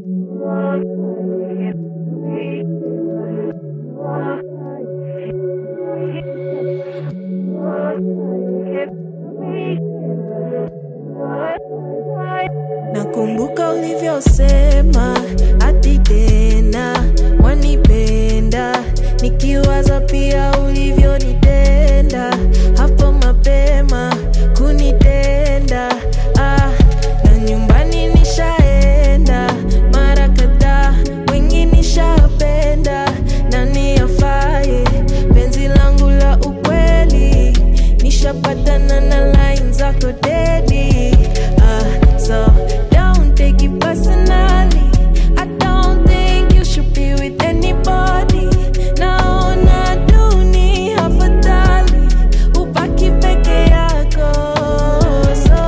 Nakumbuka ulivyosema hadi tena wanipenda, nikiwaza pia ulivyonitenda hapo mapema kunitenda. Ah, na nyumbani nishaenda mara kadhaa, wengi nishapenda, nani afaye penzi langu la ukweli, nishapatana na line zako dedi. Ah, so don't take it personally. I don't think you should be with anybody. Naona dunia afadhali ubaki peke yako. So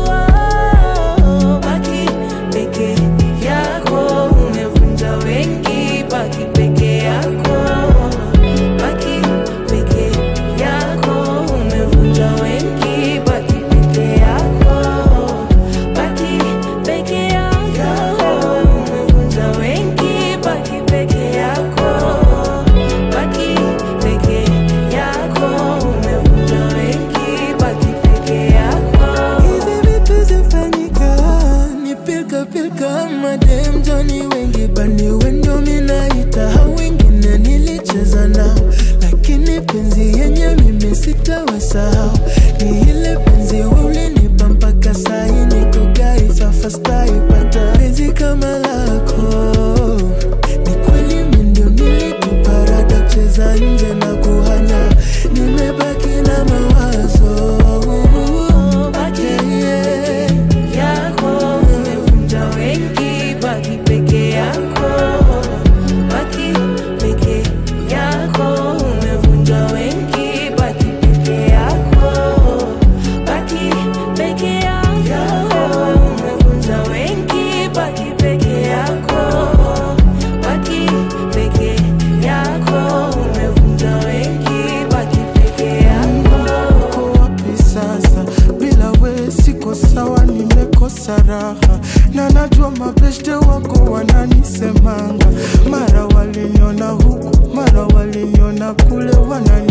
oh, baki peke yako, umevunja wengi. Baki peke yako, baki peke yako, umevunja wengi. Baki peke yako, baki peke yako, umevunja wengi. Baki peke yako, baki peke yako, umevunja wengi. Baki peke yako. Hizi vitu zifanyika ni pilka pilka, madem Johnny wengi bani wendo minaita, hao wengine nilicheza nao, lakini penzi yenye mimi sitawasahau. Ni ile penzi wewe ulinipa mpaka sahi niko gaifa fastaipata penzi kama lako ni kweli mimi ndio nilituparada kucheza nje na kuhanya, nimebaki na mawazo Baki Yeah. peke yako, umevunja wengi. Baki peke yako, baki peke yako, umevunja wengi. Baki peke yako, baki peke yako, umevunja wengi. Baki peke yako, baki peke yako, umevunja wengi. Baki peke yako. uko wapi sasa? Bila we siko sawa, nimekosa raha na najua mabeshte wako wananisemanga, mara waliniona huku, mara waliniona kule, wanani